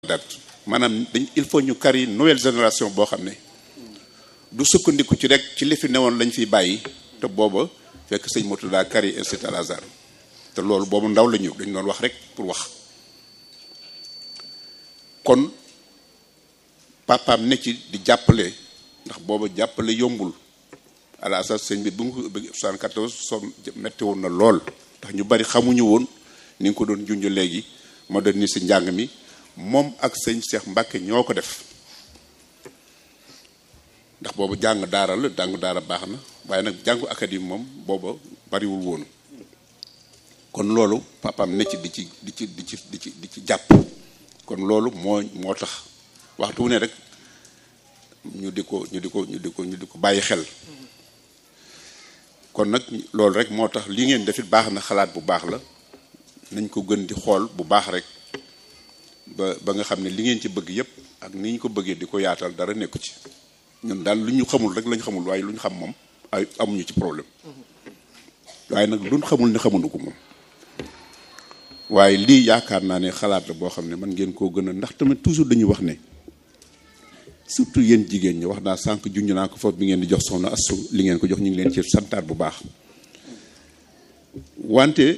date maanaam dañ il faut ñu kari nouvelle génération boo xam ne du sukkandiku ci rek ci li fi newoon lañ fiy bàyyi te booba fekk sëñ Murtada kari institut Al Azhar te loolu boobu ndaw la ñëw dañ doon wax rek pour wax kon papaam ne ci di jàppale ndax booba jàppale yombul Al Azhar sëñ bi bu mu ko ubbi 74 soo metti woon na lool ndax ñu bari xamuñu woon ni nga ko doon junj léegi moderniser njàng mi moom ak sëñ Cheikh Mbacke ñoo ko def ndax boobu jàng daara la jàngu daara baax na waaye nag jàngu académie moom booba bariwul woon kon loolu papaam ne ci di ci di ci di ci di ci di ci jàpp kon loolu moo moo tax waxtu wu ne rek ñu di ko ñu di ko ñu di ko ñu di ko bàyyi xel kon nag loolu rek moo tax li ngeen defit baax na xalaat bu baax la nañ ko gën di xool bu baax rek ba ba nga xam ne li ngeen ci bëgg yépp ak ni ñu ko bëggee di ko yaatal dara nekku ci ñun daal lu ñu xamul rek lañ xamul waaye lu ñu xam moom ay amuñu ci problème waaye nag luñ xamul ne xamuñu ko moom waaye lii yaakaar naa ne xalaat la boo xam ne man ngeen koo gën a ndax tamit toujours dañuy wax ne surtout yéen jigéen ñi wax naa sànq junj naa ko foofu bi ngeen di jox soxna astu li ngeen ko jox ñu ngi leen ci santaat bu baax wante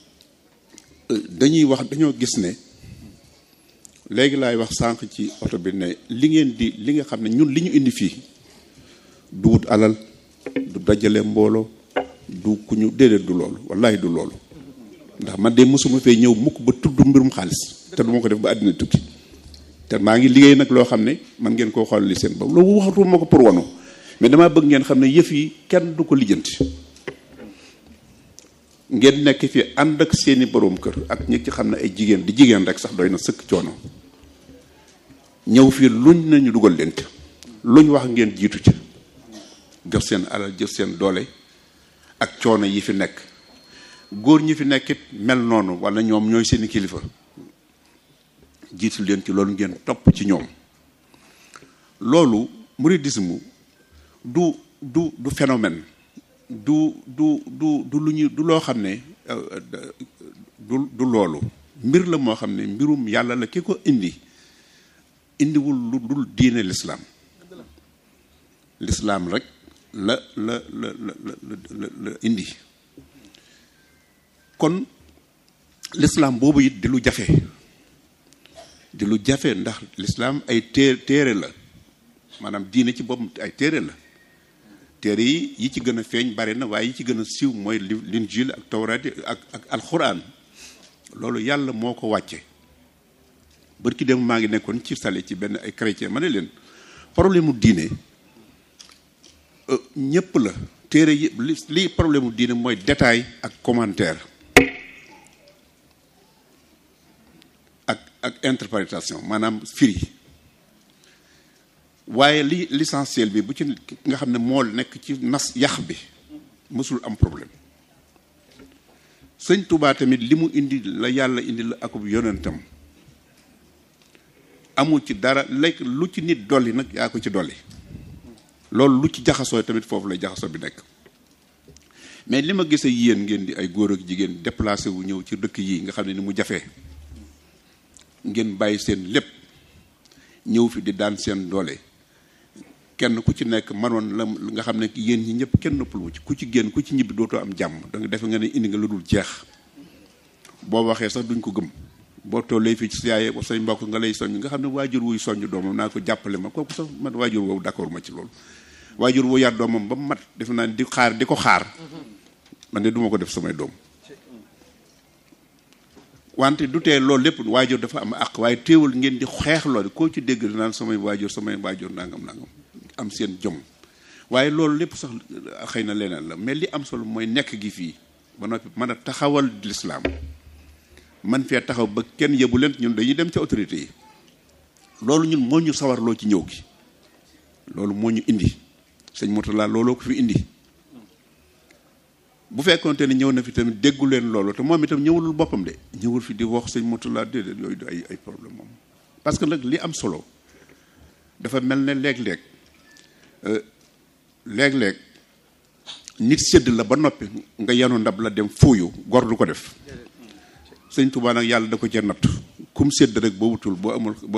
dañuy wax dañoo gis ne léegi laay wax sànq ci oto bi ne li ngeen di li nga xam ne ñun li ñu indi fii du wut alal du dajale mbooloo du ku ñu déedéet du loolu wallahi du loolu ndax man de mosuma fee ñëw mukk ba tudd mbirum xaalis te du ma ko def ba àddina tukki te maa ngi liggéey nag loo xam ne man ngeen koo xool li seen bopp loolu waxatu ma ko pour wanu mais damaa bëgg ngeen xam ne yëf yi kenn du ko lijjanti ngeen nekk fi ànd ak seeni boroom kër ak ñi ci xam ne ay jigéen di jigéen rek sax doy na sëkk coono ñëw fii luñ nañu dugal leen ci luñ wax ngeen jiitu ci jox seen alal jox seen doole ak coono yi fi nekk góor ñi fi nekkit mel noonu wala ñoom ñooy seeni kilifa jiitu leen ci loolu ngeen topp ci ñoom loolu mouridisme du du du phénomène du du du du lu ñu du loo xam ne du du loolu mbir la moo xam ne mbirum yàlla la ki ko indi indiwul lu dul diine lislaam lislaam rek la la la la la la indi kon lislaam boobu it di lu jafe di lu jafe ndax lislaam ay té téere la maanaam diine ci boppam ay téere la téere yi yi ci gën a feeñ bari na waaye yi ci gën a siiw mooy linjil ak tawraat ak ak alxuraan loolu yàlla moo ko wàcce bërki dem maa ngi nekkoon ci sale ci benn ay chrétien ma ne leen problème mu diine ñépp la téere yi li li problème mu diine mooy détail ak commentaire ak ak interprétation maanaam firi waaye li l'essentiel bi bu ci nga xam ne moo nekk ci nas yax bi mësul am problème sëñ Touba tamit li mu indi la yàlla indi la akub yonentam amul ci dara lekk lu ci nit dolli nag yaa ko ci dolli loolu lu ci jaxasoo tamit foofu lay jaxasoo bi nekk mais li ma gisee yéen ngeen di ay góor ak jigéen déplacé wu ñëw ci dëkk yi nga xam ne ni mu jafee ngeen bàyyi seen lépp ñëw fi di daan seen doole kenn ku ci nekk manoon la nga xam ne yéen ñi ñëpp kenn noppalu ci ku ci génn ku ci ñibbi dootoo am jàmm da nga defe nga ne indi nga lu dul jeex boo waxee sax duñ ko gëm boo tollee fii ci yaay say mbokk nga lay soññ nga xam ne waajur wuy soññ doomam naa ko jàppale ma kooku sax man waajur woowu d'accord ma ci loolu waajur wu yar doomam ba mu mat defe naa di xaar di ko xaar man de duma ko def samay doom wante du tee loolu lépp waajur dafa am àq waaye teewul ngeen di xeex loolu koo ci dégg naan samay waajur samay waajur nangam nangam am seen jom waaye loolu lépp sax xëy na leneen la mais li am solo mooy nekk gi fii ba noppi mën a taxawal lislaam man fee taxaw ba kenn yebu leen ñun dañuy dem ci autorité yi loolu ñun moo ñu sawarloo ci ñëw gi loolu moo ñu indi sëñ Mourtala looloo ko fi indi bu fekkonte ne ñëw na fi tamit déggu leen loolu te moom itam ñëwulul boppam de ñëwul fi di wax sëñ Mourtala déedéet yooyu du ay ay problème moom parce que nag li am solo dafa mel ne léeg-léeg léeg-léeg nit sédd la ba noppi nga yanu ndab la dem fuuyu gor du ko def sëñ Tuubaa nag yàlla da ko cee natt kum sédd rek boo wutul boo amul